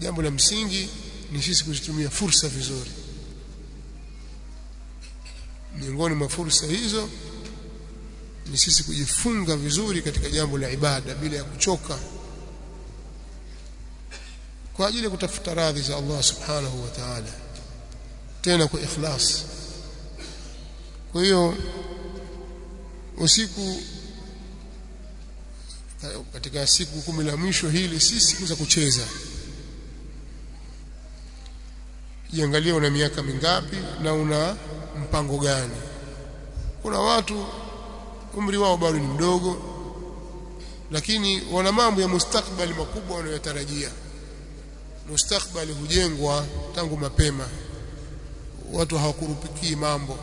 jambo la msingi ni sisi kuzitumia fursa vizuri miongoni mwa fursa hizo ni sisi kujifunga vizuri katika jambo la ibada bila ya kuchoka kwa ajili ya kutafuta radhi za Allah subhanahu wa ta'ala tena kwa ikhlas kwa hiyo usiku katika siku kumi la mwisho hili si siku za kucheza jiangalie una miaka mingapi na una mpango gani kuna watu umri wao bado ni mdogo lakini wana mambo ya mustakbali makubwa wanayotarajia mustakbali hujengwa tangu mapema watu hawakurupikii mambo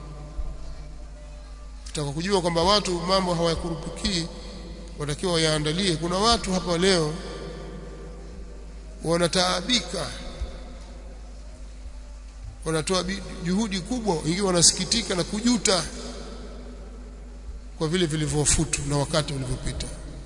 tutaka kujua kwamba watu mambo hawakurupikii watakiwa wayaandalie kuna watu hapa leo wanataabika wanatoa juhudi kubwa wengine wanasikitika na kujuta kwa vile vilivyofutu na wakati ulivyopita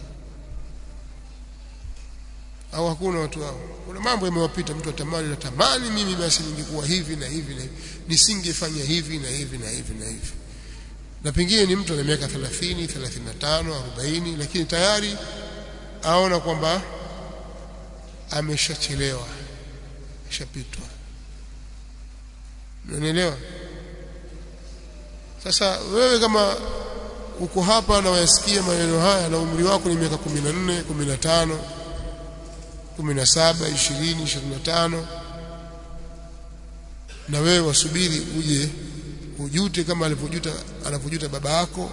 au hakuna watu hao kuna mambo yamewapita mtu atamani natamani mimi basi ningekuwa hivi na hivi na hivi nisingefanya hivi na hivi na hivi na hivi na pengine ni mtu ana miaka 30 35 40 lakini tayari aona kwamba ameshachelewa ashapitwa unanielewa sasa wewe kama uko hapa na wayasikia maneno haya na umri wako ni miaka 14 15 17 20 25 na wewe wasubiri uje ujute kama alivyojuta anavyojuta baba yako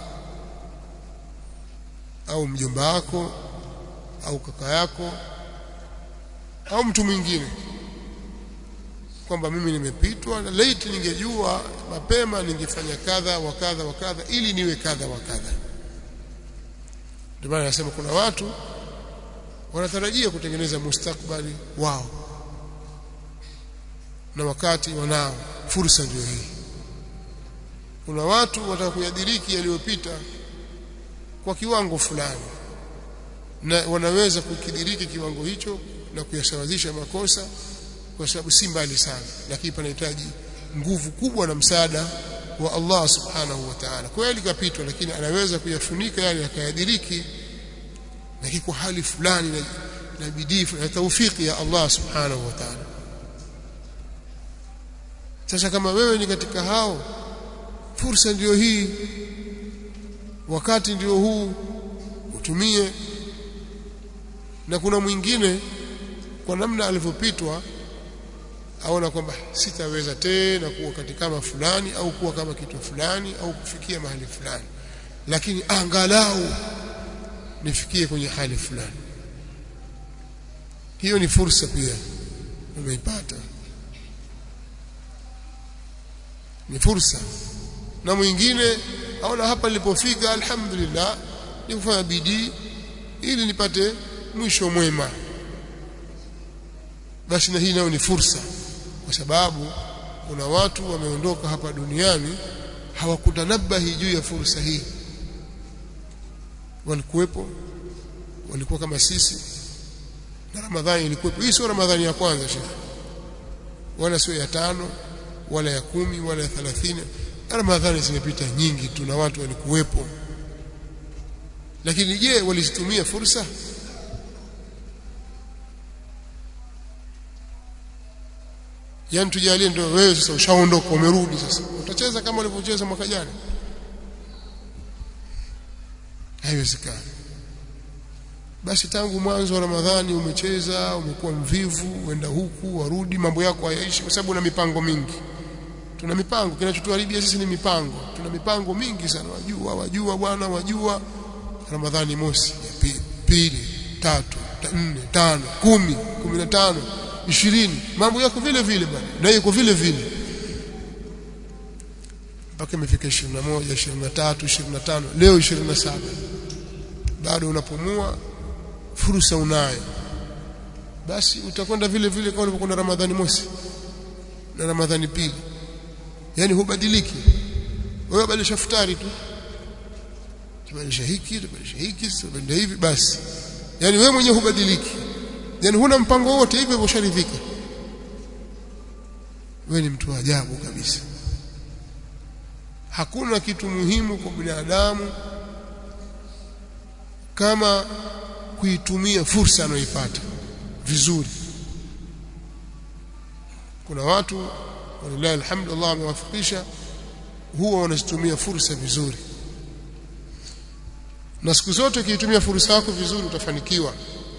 au mjomba wako au kaka yako au mtu mwingine kwamba mimi nimepitwa na late ningejua mapema ningefanya kadha wa kadha wa kadha ili niwe kadha wa kadha ndio maana nasema kuna watu wanatarajia kutengeneza mustakbali wao na wakati wanao fursa ndio hii kuna watu wataka kuyadiriki yaliyopita kwa kiwango fulani na wanaweza kukidiriki kiwango hicho na kuyasawazisha makosa kwa sababu si mbali sana lakini panahitaji nguvu kubwa na msaada wa Allah subhanahu wa ta'ala kweli kapitwa lakini anaweza kuyafunika yale akayadiriki lakini kwa hali fulani na, na bidii na taufiki ya Allah subhanahu wa ta'ala sasa kama wewe ni katika hao fursa ndiyo hii wakati ndio huu utumie na kuna mwingine kwa namna alivyopitwa aona kwamba sitaweza tena kuwa katika kama fulani au kuwa kama kitu fulani au kufikia mahali fulani lakini angalau nifikie kwenye hali fulani hiyo ni fursa pia umeipata ni fursa na mwingine aona hapa nilipofika alhamdulillah ni kufanya bidii ili nipate mwisho mwema basi na hii nayo ni fursa kwa sababu kuna watu wameondoka hapa duniani hawakutanabahi juu ya fursa hii walikuwepo walikuwa kama sisi na Ramadhani ilikuwepo hii sio Ramadhani ya kwanza shekhi wala sio ya tano wala ya kumi wala ya thalathini Ramadhani zimepita nyingi tu na watu walikuwepo lakini je walizitumia fursa yani tujalie ndio wewe sasa ushaondoka umerudi sasa utacheza kama ulivyocheza mwaka jana haiwezekani basi tangu mwanzo wa Ramadhani umecheza umekuwa mvivu uenda huku warudi mambo yako hayaishi kwa sababu una mipango mingi tuna mipango kinachotuharibia sisi ni mipango tuna mipango mingi sana wajua wajua bwana wajua Ramadhani mosi ya pili, pili tatu ta, nne tano kumi kumi na tano ishirini mambo yako vile vile bwana na yuko vile vile mpaka imefika 21 23 25 leo 27 bado unapumua fursa unayo basi utakwenda vile vile kama ulivyokwenda Ramadhani mosi na Ramadhani pili yani hubadiliki wewe badilisha futari tu tubadilisha hiki tubadilisha hiki tubadilisha hivi basi yani wewe mwenyewe hubadiliki yani huna mpango wote hivyo hivyo usharidhika wewe ni mtu wa ajabu kabisa hakuna kitu muhimu kwa binadamu kama kuitumia fursa anayoipata vizuri kuna watu walillahi alhamdu Allah amewafikisha huwa wanazitumia fursa vizuri na siku zote ukiitumia fursa yako vizuri utafanikiwa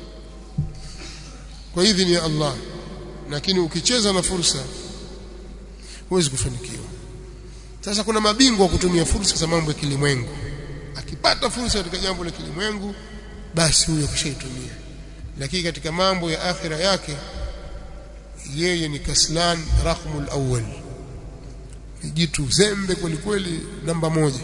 kwa idhini ya Allah lakini ukicheza na fursa huwezi kufanikiwa sasa kuna mabingwa kutumia fursa za mambo ya kilimwengu akipata fursa katika jambo la kilimwengu basi huyo kishaitumia lakini katika mambo ya akhira yake yeye ni kaslan rakhmul awwal ni jitu zembe kweli kweli namba moja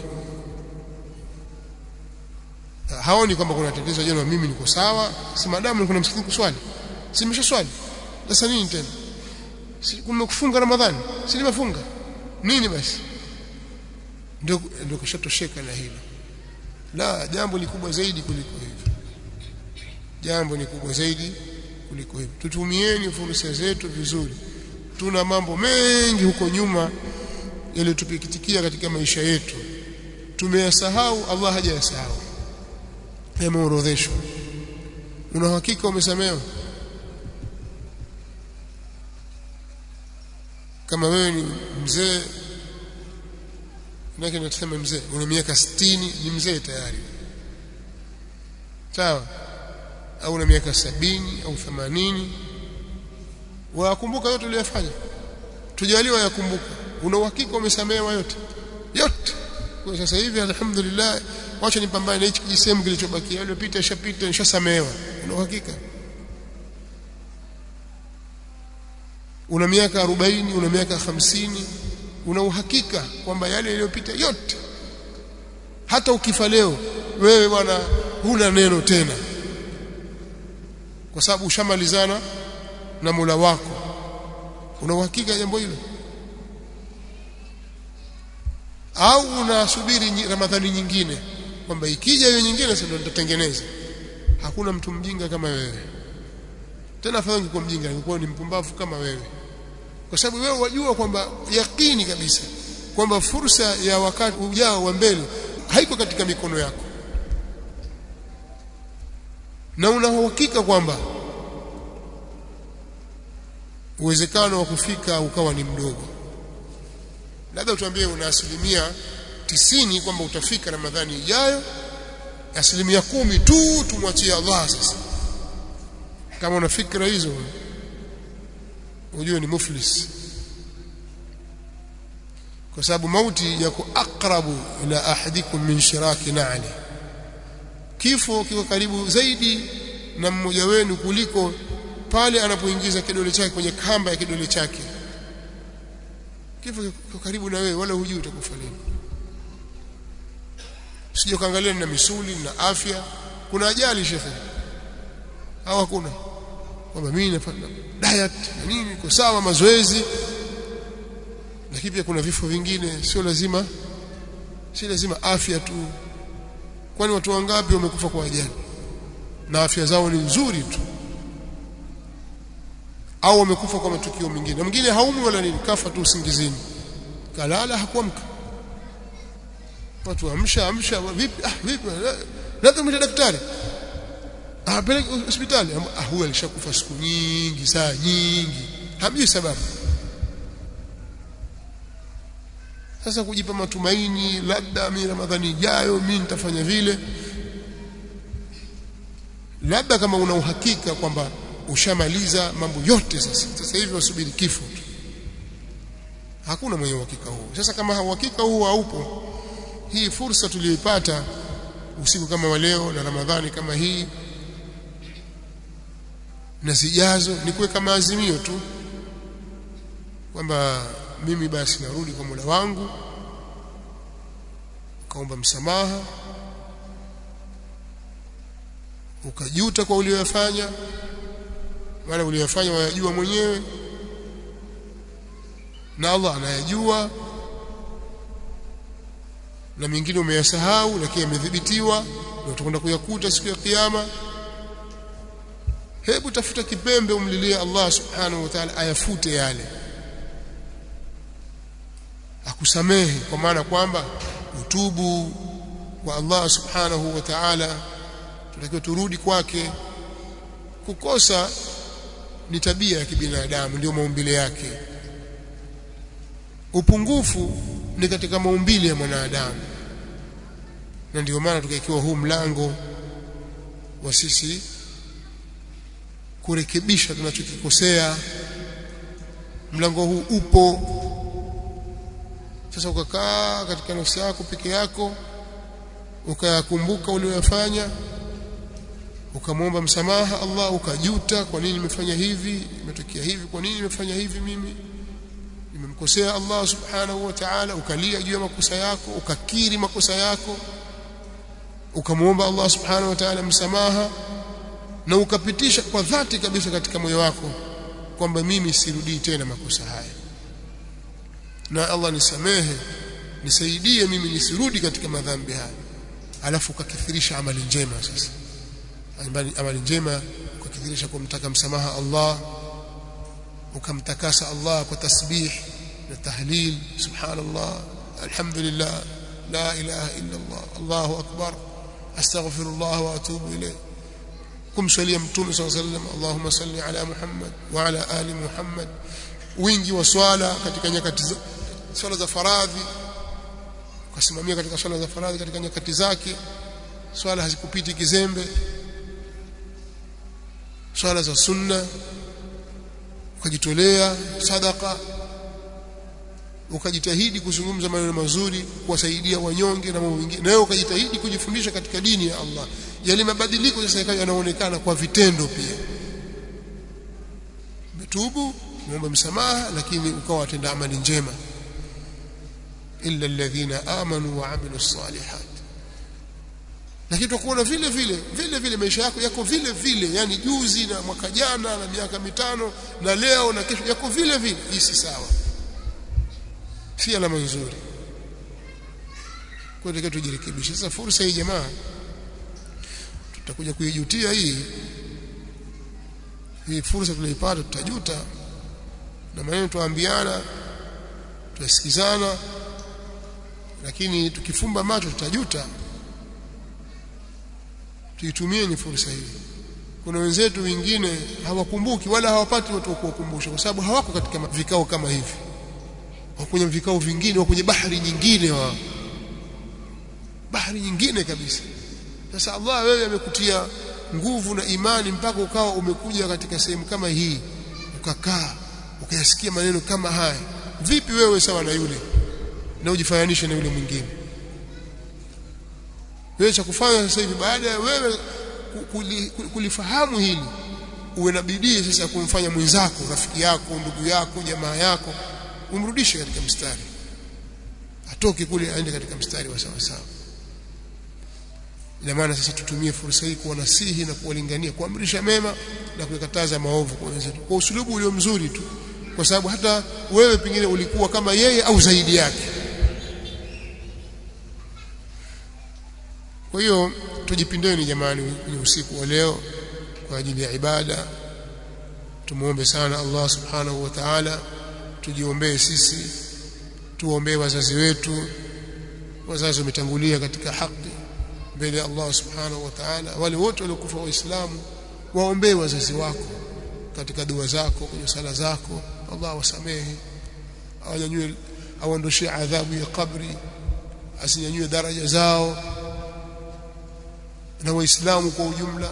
haoni kwamba kuna tatizo jana mimi niko sawa si madamu kuna msikiti kuswali si nimesha swali sasa nini tena si kumekufunga ramadhani si nimefunga nini basi ndio ndio kishatosheka na hilo la jambo ni kubwa zaidi kuliko hivyo jambo ni kubwa zaidi kuliko hivyo tutumieni fursa zetu vizuri tuna mambo mengi huko nyuma yaliyotupikitikia katika maisha yetu tumeyasahau Allah hajayasahau yameorodheshwa una hakika umesamehewa kama wewe ni mzee nake nasema mzee una miaka 60 ni mzee tayari sawa au una miaka sabini au 80 wakumbuka yote uliyofanya tujaliwa yakumbuka una uhakika umesamehewa yote yote kwa sasa hivi alhamdulillah wacha nipambane na hichi kijisehemu kilichobakia yaliyopita ishapita nishasamehewa una uhakika una miaka 40 una miaka 50 una uhakika kwamba yale yaliyopita yote hata ukifa leo wewe bwana huna neno tena kwa sababu ushamalizana na Mola wako una uhakika jambo hilo au unasubiri Ramadhani nyingine kwamba ikija hiyo nyingine sasa nitatengeneza hakuna mtu mjinga kama wewe tena afadhali ungekuwa mjinga ungekuwa ni mpumbavu kama wewe kwa sababu wewe wajua kwamba yakini kabisa kwamba fursa ya wakati ujao wa mbele haiko katika mikono yako na una uhakika kwamba uwezekano wa kufika ukawa ni mdogo labda utuambie una asilimia tisini kwamba utafika Ramadhani ijayo asilimia kumi tu tumwachie Allah sasa kama una fikra hizo ujue ni muflis kwa sababu mauti yako akrabu ila ahadikum min shiraki na'li kifo kiko karibu zaidi na mmoja wenu kuliko pale anapoingiza kidole chake kwenye kamba ya kidole chake kifo kiko karibu na wewe wala hujui utakufa lini sije kaangalia na misuli na afya kuna ajali shekhe au hakuna kwamba mimi nafanya diet na nini niko sawa mazoezi lakini pia kuna vifo vingine sio lazima si lazima afya tu kwani watu wangapi wamekufa kwa ajali na afya zao ni nzuri tu au wamekufa kwa matukio mengine mwingine haumi wala nini kafa tu usingizini kalala hakuamka watu amsha amsha vipi ah vipi labda mwite daktari apeleke hospitali ah huyu alishakufa siku nyingi saa nyingi hamjui sababu sasa kujipa matumaini labda mimi ramadhani ijayo mimi nitafanya vile labda kama una uhakika kwamba ushamaliza mambo yote sasa sasa hivi wasubiri kifo tu hakuna mwenye uhakika huo sasa kama uhakika huo haupo hii fursa tuliyoipata usiku kama wa leo na ramadhani kama hii na zijazo ni kuweka maazimio tu kwamba mimi basi narudi kwa Mola wangu ukaomba msamaha ukajuta kwa uliyofanya maana uliyofanya wayajua mwenyewe na Allah anayajua na mengine umeyasahau lakini yamedhibitiwa na utakwenda kuyakuta siku ya kiyama hebu tafuta kipembe umlilie Allah subhanahu wa ta'ala ayafute yale akusamehe kwa maana kwamba utubu kwa Allah subhanahu wa ta'ala tunatakiwa turudi kwake kukosa ni tabia ya kibinadamu ndio maumbile yake upungufu ni katika maumbile ya mwanadamu na ndio maana tukaikiwa huu mlango wa sisi kurekebisha tunachokikosea mlango huu upo sasa ukakaa katika nafsi yako peke yako ukayakumbuka uliyofanya ukamwomba msamaha Allah ukajuta kwa nini nimefanya hivi imetokea hivi kwa nini nimefanya hivi mimi nimemkosea Allah subhanahu wa ta'ala ukalia juu ya makosa yako ukakiri makosa yako ukamwomba Allah subhanahu wa ta'ala msamaha na ukapitisha kwa dhati kabisa katika moyo wako kwamba mimi sirudii tena makosa haya na Allah nisamehe nisaidie mimi nisirudi katika madhambi haya alafu ukakithirisha amali njema sasa amali njema ukakithirisha kumtaka msamaha Allah ukamtakasa Allah kwa tasbih na tahlil subhanallah alhamdulillah la ilaha illa Allah Allahu akbar astaghfirullah wa atubu ilayh kumswalia mtume صلى الله عليه وسلم اللهم صل على محمد وعلى ال محمد wingi wa swala katika nyakati swala za faradhi ukasimamia katika swala za faradhi katika nyakati zake swala hazikupiti kizembe swala za sunna ukajitolea sadaka ukajitahidi kuzungumza maneno mazuri kuwasaidia wanyonge na mambo mengine na wewe ukajitahidi kujifundisha katika dini ya Allah yale mabadiliko sasa yakawa yanaonekana kwa vitendo pia umetubu muombe msamaha lakini ukawa watenda amali njema illa alladhina amanu wa amilu salihat lakini tutakuona vile vile vile vile maisha yako yako vile vile yani juzi na mwaka jana na miaka mitano na leo na kesho yako vile vile hii si sawa si alama nzuri kwa hiyo tujirekebishe sasa fursa hii jamaa tutakuja kuijutia hii hii fursa tuliipata tutajuta na maneno tuambiana tusikizana lakini tukifumba macho tutajuta tuitumie ni fursa hii kuna wenzetu wengine hawakumbuki wala hawapati watu wa kuwakumbusha kwa sababu hawako katika vikao kama hivi wako kwenye vikao vingine wako kwenye bahari nyingine wa bahari nyingine kabisa sasa Allah wewe amekutia nguvu na imani mpaka ukawa umekuja katika sehemu kama hii ukakaa ukayasikia maneno kama haya vipi wewe sawa na yule na ujifananishe na yule mwingine wewe cha kufanya sasa hivi baada ya wewe kulifahamu hili uwe na bidii sasa kumfanya mwenzako rafiki yako ndugu yako jamaa yako umrudishe katika mstari atoke kule aende katika mstari wa sawa sawa ina maana sasa tutumie fursa hii kuwanasihi na kuwalingania kuamrisha mema na kukataza maovu kwa wenzetu kwa usulubu ulio mzuri tu kwa sababu hata wewe pengine ulikuwa kama yeye au zaidi yake kwa hiyo tujipindeni jamani kwenye usiku wa leo kwa ajili ya ibada tumuombe sana Allah subhanahu wa ta'ala tujiombee sisi tuombee wazazi wetu wazazi wametangulia katika haki mbele ya Allah subhanahu wa ta'ala wale wote waliokufa waislamu waombee wazazi wako katika dua zako kwenye sala zako Allah wasamehe awanyanyue awaondoshee adhabu ya kabri asinyanyue daraja zao na waislamu kwa ujumla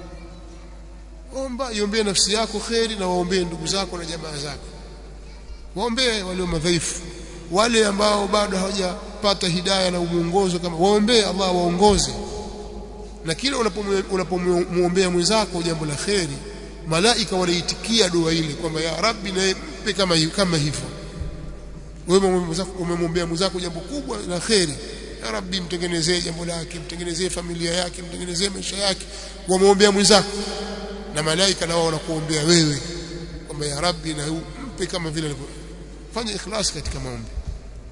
omba iombee nafsi yako kheri na waombee ndugu zako na jamaa zako waombee walio madhaifu wale ambao bado hawajapata hidayah na muongozo kama waombee Allah waongoze na kile unapomwombea mwenzako jambo la kheri malaika wanaitikia dua ile kwamba ya rabbi na mpe kama kama hivyo wewe umemwombea mwenzako jambo kubwa la kheri ya rabbi mtengenezee jambo lake mtengenezee familia yake mtengenezee maisha yake wamwombea mwenzako na malaika nao wanakuombea wewe kwamba ya rabbi na mpe kama vile alivyo fanya ikhlas katika maombi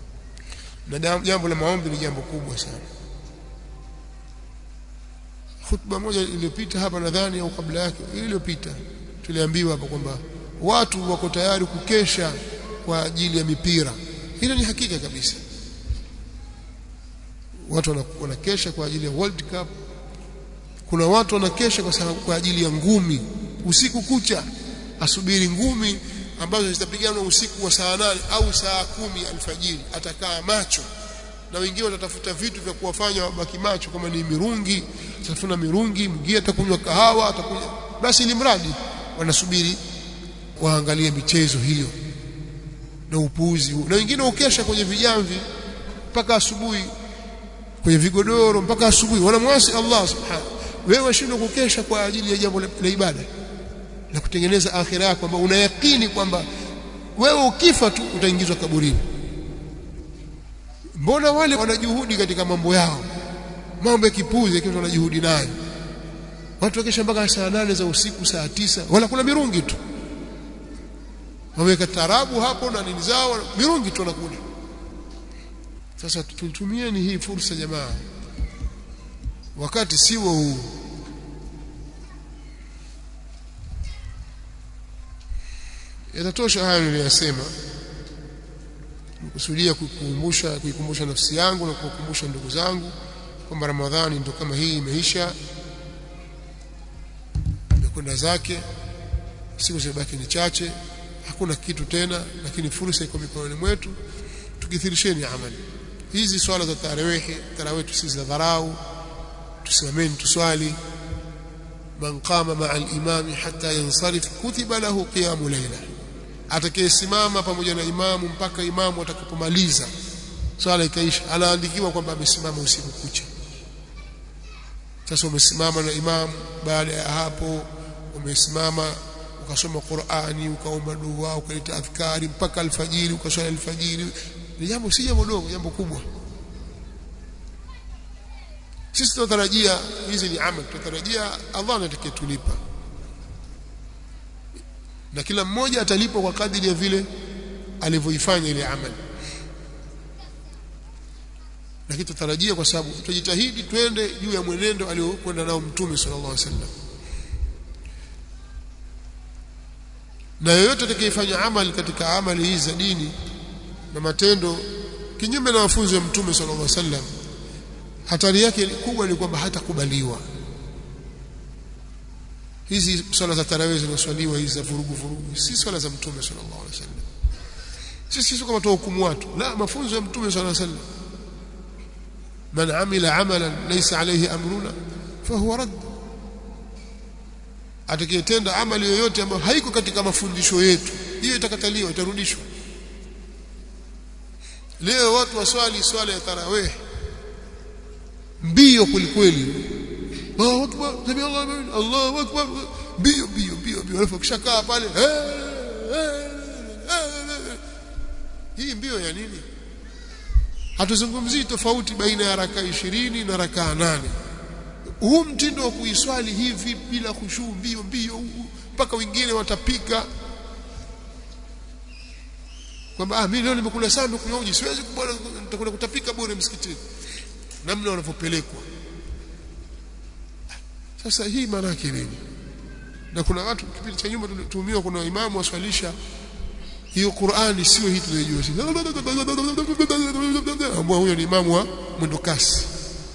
na jambo la maombi ni jambo kubwa sana khutba moja iliyopita hapa nadhani au kabla yake iliyopita tuliambiwa hapa kwamba watu wako tayari kukesha kwa ajili ya mipira hilo ni hakika kabisa watu wanakesha kwa ajili ya World Cup kuna watu wanakesha kwa sababu kwa ajili ya ngumi usiku kucha asubiri ngumi ambazo zitapiganwa usiku wa saa nane au saa kumi alfajiri atakaa macho na wengine watatafuta vitu vya kuwafanya wabaki macho kama ni mirungi atafuna mirungi mwingine atakunywa kahawa atakunywa basi ili mradi wanasubiri waangalie michezo hiyo na upuuzi huu na wengine ukesha kwenye vijamvi mpaka asubuhi kwenye vigodoro mpaka asubuhi wanamwasi Allah subhanahu wewe washindwa kukesha kwa ajili ya jambo la ibada na kutengeneza akhira yako kwamba unayakini kwamba wewe ukifa tu utaingizwa kaburini mbona wale wanajuhudi katika mambo yao mambo ya kipuzi yakiwa wanajuhudi nayo watu wakesha mpaka saa nane za usiku saa tisa wala kuna mirungi tu wameweka tarabu hapo na nini zao mirungi tu wanakula sasa tutumieni hii fursa jamaa wakati siwo huu yatatosha hayo niliyosema nikusudia kuikumbusha kuikumbusha nafsi yangu na kuwakumbusha ndugu zangu kwamba Ramadhani ndio kama hii imeisha imekwenda zake siku zimebaki ni chache hakuna kitu tena lakini fursa iko mikononi mwetu tukithirisheni amali hizi swala za tarawehi tarawehi tusizi za dharau tusimameni tuswali man qama ma'a al-imam hatta yansarif kutiba lahu qiyamu layla atakayesimama pamoja na imamu mpaka imamu atakapomaliza swala ikaisha anaandikiwa kwamba amesimama usiku kucha sasa umesimama na imamu baada ya hapo umesimama ukasoma Qur'ani ukaomba dua ukaleta adhkari mpaka alfajiri ukaswali alfajiri ni jambo si jambo dogo jambo kubwa sisi tunatarajia hizi ni amali tunatarajia Allah atakayetulipa na kila mmoja atalipwa kwa kadiri ya vile alivyoifanya ile amali lakini tutarajia kwa sababu tutajitahidi twende juu ya mwenendo aliokwenda nao mtume sallallahu alaihi wasallam na yoyote atakayefanya amali katika amali hizi za dini na matendo kinyume na mafunzo ya mtume sallallahu alaihi wasallam hatari yake kubwa ni kwamba hatakubaliwa hizi swala za tarawih zinaswaliwa hizi za vurugu vurugu si swala za mtume sallallahu alaihi wasallam sisi sio kama tuhukumu watu la mafunzo ya mtume sallallahu alaihi wasallam man amila amalan laysa alayhi amruna fahuwa radd atakayetenda amali yoyote ambayo haiko katika mafundisho yetu hiyo itakataliwa itarudishwa leo watu waswali swala ya tarawih mbio kulikweli Allahu akbar sami Allahu akbar Allahu akbar mbio mbio mbio mbio alafu kishakaa pale hii mbio ya nini hatuzungumzii tofauti baina ya raka 20 na raka 8 huu mtindo wa kuiswali hivi bila khushu mbio mbio mpaka wengine watapika kwamba ah mimi leo nimekula sana nimekunywa uji siwezi kubona nitakwenda kutapika bure msikitini namna wanavyopelekwa sasa hii maana yake nini na kuna watu kipindi cha nyuma tumetumiwa kuna imamu waswalisha hiyo Qur'ani sio hii tunayojua sisi ambao huyo ni imamu wa mwendo kasi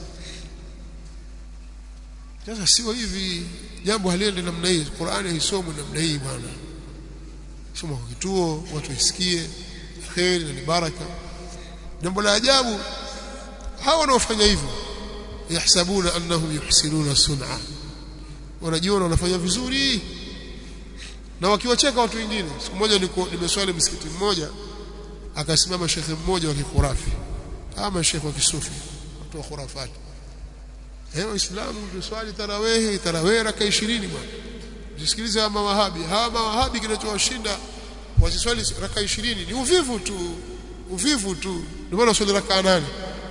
sasa sio hivi jambo haliende namna hii Qur'ani haisomwi namna hii bwana soma kwa kituo watu wasikie kheri na ni baraka jambo la ajabu hawa wanaofanya hivyo yahsabuna annahum yuhsinuna sun'a wanajiona wanafanya vizuri na wakiwacheka watu wengine siku moja niko nimeswali msikiti mmoja akasimama shekhe mmoja wa kikurafi ama shekhe wa kisufi watu wa khurafati eh waislamu tuswali tarawih tarawih raka 20 bwana jisikilize hawa mawahabi hawa mawahabi kinachowashinda wasiswali raka 20 ni uvivu tu uvivu tu ndio maana swali raka 8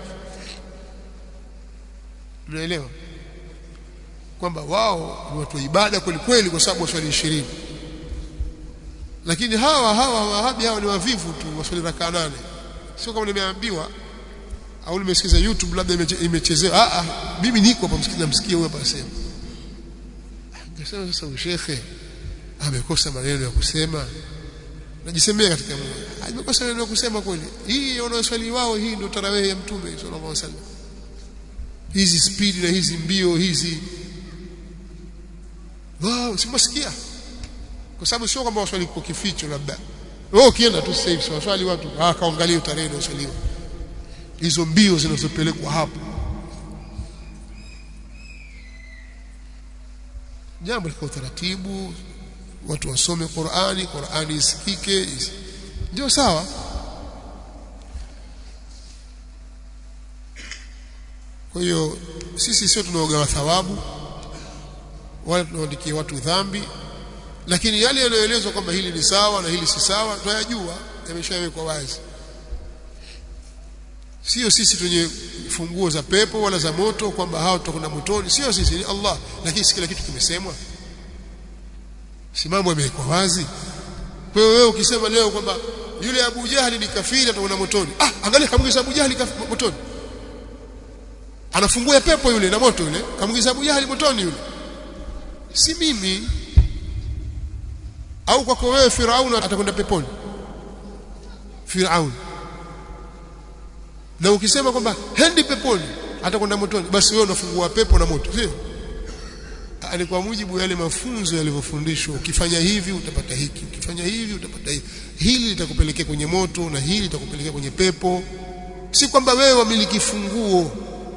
unaelewa kwamba wao ni watu wa ibada kweli kweli kwa sababu waswali 20 lakini hawa hawa wahabi hawa ni wavivu tu waswali raka 8 sio kama nimeambiwa au nimesikiza YouTube labda imechezewa ah ah mimi niko hapa msikiza msikie huyo hapa asema ngesema sasa shekhe amekosa maneno ya kusema najisemea katika moyo amekosa maneno ya kusema kweli hii wanaoswali wao hii ndio tarawih ya mtume sallallahu alaihi wasallam hizi spidi na hizi mbio hizi wow simasikia kwa sababu sio kwamba waswali kwa kificho labda wewe ukienda tu sasa hivi waswali watu ah kaangalia tarehe na uswaliwa hizo mbio zinazopelekwa hapo jambo liko utaratibu watu wasome Qur'ani Qur'ani isikike ndio sawa kwa hiyo sisi sio tunaogawa thawabu wala tunaandikia watu dhambi lakini yale yanayoelezwa kwamba hili ni sawa na hili si sawa tunayajua yameshawekwa wazi sio sisi tunye funguo za pepo wala za moto kwamba hao tutakwenda motoni sio sisi ni Allah lakini si kila kitu kimesemwa si mambo yamewekwa wazi kwa hiyo wewe ukisema leo kwamba yule Abu Jahali ni kafiri atakwenda motoni ah angalia kamwingiza Abu Jahali motoni anafungua pepo yule na moto yule kamwingiza Abu Jahali motoni yule si mimi au kwako wewe Firaun atakwenda peponi Firaun na ukisema kwamba hendi peponi atakwenda motoni basi wewe unafungua pepo na moto sio ni kwa mujibu yale mafunzo yalivyofundishwa ukifanya hivi utapata hiki ukifanya hivi utapata hivi hili litakupelekea kwenye moto na hili litakupelekea kwenye pepo si kwamba wewe wamiliki funguo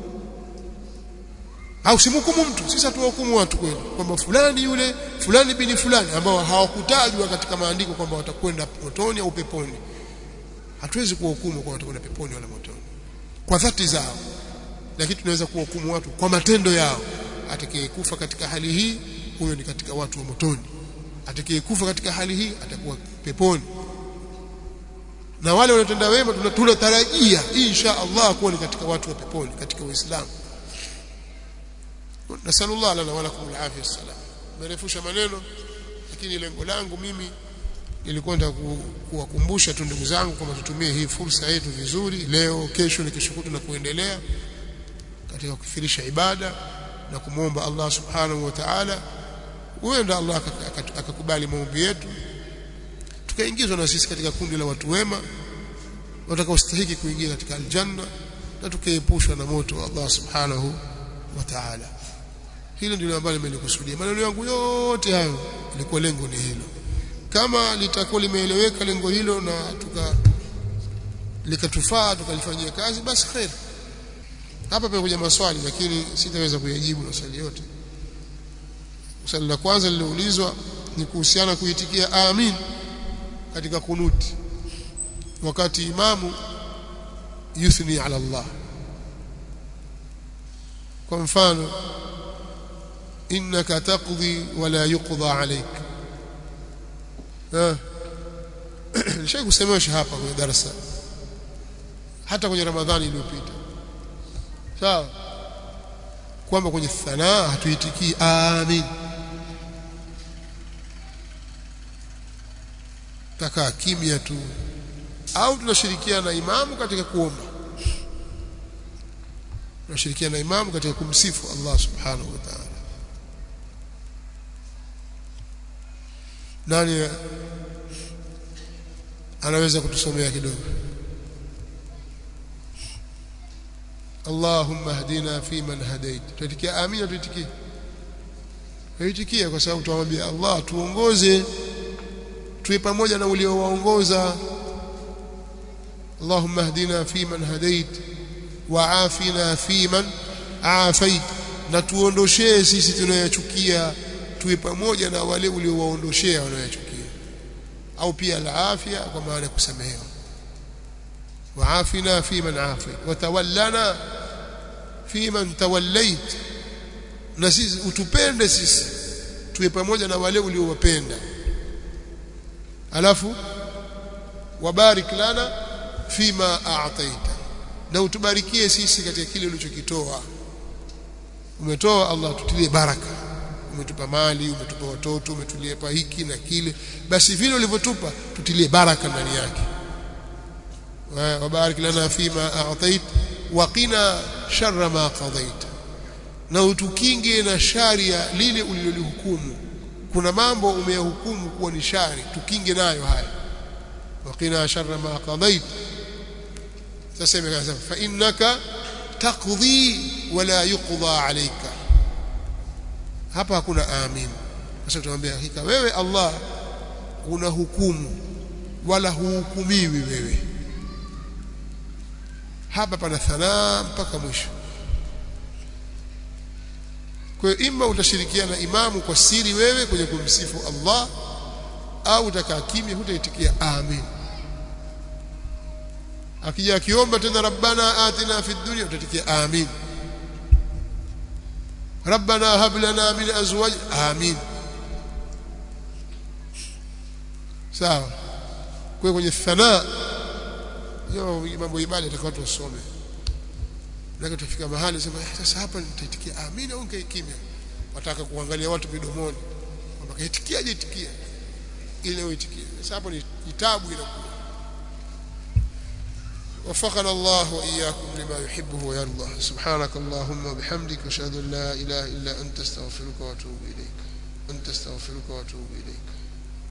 au simhukumu mtu sisi hatuwahukumu watu kweli kwamba fulani yule fulani bini fulani ambao hawakutajwa katika maandiko kwamba watakwenda motoni au peponi hatuwezi kuwahukumu kwa watakwenda peponi wala motoni kwa dhati zao lakini tunaweza kuwahukumu watu kwa matendo yao atakayekufa katika hali hii huyo ni katika watu wa motoni atakayekufa katika hali hii atakuwa peponi na wale wanaotenda wema tunatarajia insha Allah kuwa ni katika watu wa peponi katika Uislamu nasallallahu lana wa lakum alafia salam merefusha maneno lakini lengo langu mimi nilikwenda kuwakumbusha tu ndugu zangu kwamba tutumie hii fursa yetu vizuri leo kesho na kesho kutu na kuendelea katika kufirisha ibada na kumwomba Allah subhanahu wa ta'ala huenda Allah akakubali maombi yetu tukaingizwa na sisi katika kundi la watu wema watakaostahili kuingia katika aljanna na tukaepushwa na moto wa Allah subhanahu wa ta'ala hilo ndilo ambalo nimelikusudia maneno yangu yote hayo ilikuwa lengo ni hilo kama litakuwa limeeleweka lengo hilo na tuka likatufaa tukalifanyia kazi basi khair hapa pamekuja maswali lakini sitaweza kuyajibu maswali yote swali la kwanza lililoulizwa ni kuhusiana kuitikia amin katika kunuti wakati imamu yuthni ala Allah kwa mfano innaka taqdi wala yuqda alayk eh nishawahi kusemesha hapa kwenye darasa hata kwenye ramadhani iliyopita sawa kwamba kwenye thanaa hatuitikii amin takaa kimya tu au tunashirikiana na imamu katika kuomba tunashirikiana na imamu katika kumsifu Allah subhanahu wa ta'ala nani anaweza kutusomea kidogo Allahumma hadina fi man hadait tuitikia amina tuitikie tuitikie kwa sababu tuamwambia Allah tuongoze tuwe pamoja na uliowaongoza Allahumma hadina fi man hadait wa afina fi man afait na tuondoshee sisi tunayochukia tuwe pamoja na wale uliowaondoshea wanayochukia au pia al-afia kwa maana ya kusamehewa وعافنا في من عافيت وتولنا في من توليت na sisi utupende sisi tuwe pamoja na wale uliowapenda alafu wabarik lana fima a'taita na utubarikie sisi katika kile ulichokitoa umetoa Allah tutilie baraka umetupa mali umetupa watoto umetulipa hiki na kile basi vile ulivyotupa tutilie baraka ndani yake وبارك لنا فيما أعطيت waqina sharra ma qadaita na utukinge na shari ya lile ulilolihukumu kuna mambo umeyahukumu kuwa ni shari tukinge nayo haya waqina sharra ma qadait sasa imesema fa innaka taqdi wala yuqda alayka hapa hakuna amin sasa tutamwambia hakika wewe Allah una hukumu wala huhukumiwi wewe hapa pana thanaa mpaka mwisho kwa hiyo ima utashirikiana imamu kwa siri wewe kwenye kumsifu Allah au utakaa kimya hutaitikia amin akija akiomba tena rabbana atina fid dunya utatikia amin rabbana hab lana min azwaj amin sawa kwa kwenye thanaa hiyo mambo ibada itakuwa tusome lakini tufika mahali sema sasa hapa nitaitikia amina au kimya wataka kuangalia watu midomoni kwamba kaitikiaje itikia ile uitikie sasa hapo ni kitabu inakuwa وفقنا الله وإياكم لما يحبه ويرضى سبحانك اللهم وبحمدك أشهد أن لا إله إلا أنت استغفرك وأتوب إليك أنت استغفرك وأتوب إليك